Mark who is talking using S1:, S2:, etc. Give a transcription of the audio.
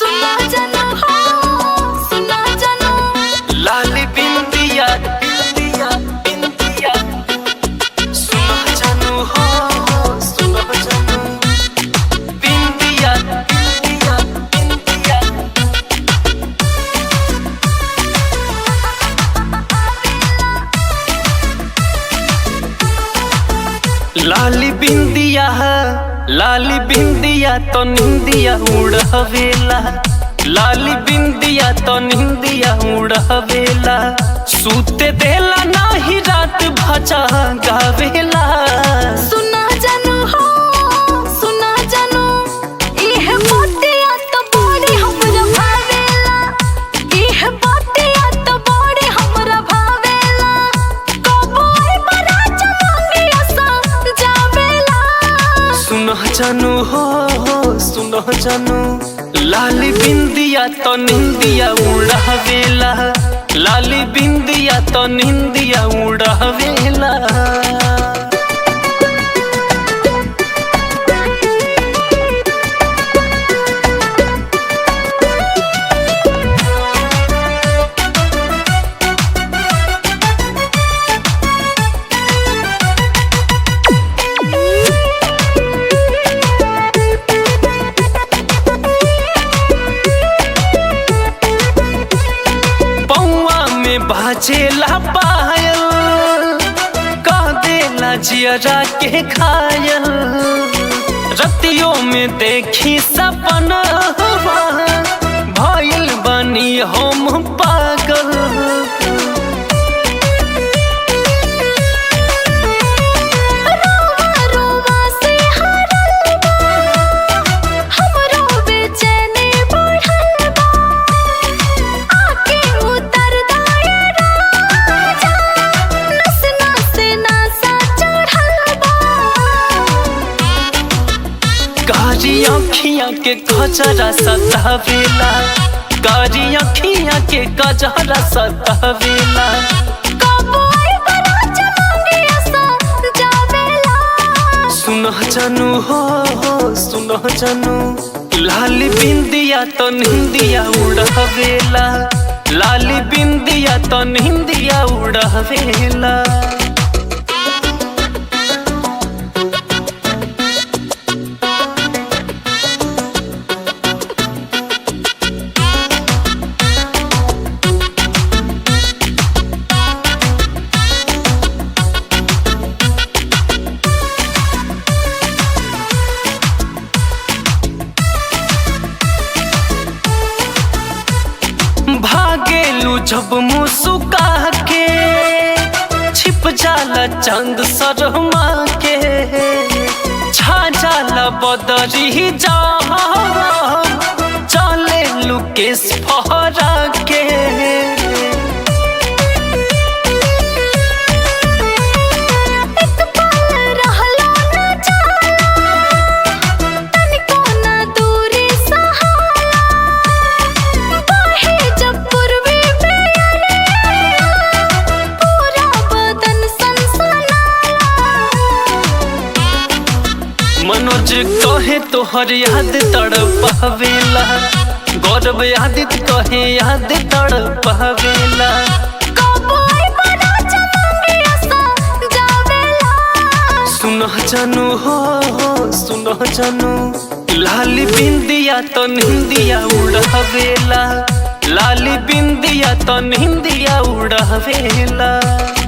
S1: सुना जानो हो सुना जानो
S2: लाली बिंदिया बिंदिया बिंदिया सुनो जानू हो सुनो जानू बिंदिया बिंदिया बिंदिया लाली बिंदिया लाली बिंदिया तो निंदिया उड़हवेला लाली बिंदिया तो निंदिया उड़हवेला सूते देला नाही रात भजा गावेला
S1: सुना जानो हो सुना जानो इह बातिया तो बड़ी हमरा भावेला इह बातिया तो बड़ी हमरा भावेला कबो आई बड़ा चमंगी असा जावेला
S2: सुनो जानू हो हो सुनो जानू लाली बिंदिया तो निंदिया उड़हवेला लाली बिंदिया तो निंदिया उड़हवेला पौआ में बाजेला पायल कह देला जियरा के खायल रतियों में देखी सपना भइल बनी हम पागल
S1: रोवा रोवा से हरल बा हमरो बेचैनी बढ़ल बा आके उतर दाए राजा नस नस नसा चढ़ल बा
S2: कारी अखियां के कजरा सतावेला कारी अखियां के कजरा सतावेला
S1: कबो आई बड़ा चमंगी असा जावेला
S2: सुनो जानू हो हो सुनो जानू लाली बिंदिया तो निंदिया उड़ावेला लाली बिंदिया तो निंदिया उड़ावेला भागेलू जब मुस्का के छिप जाला चंद शर्मा के छा जाला बदरी जा चले लुकेश फहरा के
S1: एक पल रहलो न जाला तनिको न दूरी सहाला बाहे जब पूर्वी बेअरिया पूरा बदन सनसनाला
S2: मनोज कहे तोहर याद तड़पावेला गौरव यादित कहे याद तड़पावेला
S1: कबो आई बड़ा चमंगी असा जावेला
S2: सुनो जानू हो हो सुनो जानू लाली बिंदिया तो निंदिया उड़ावेला लाली बिंदिया तो निंदिया उड़ावेला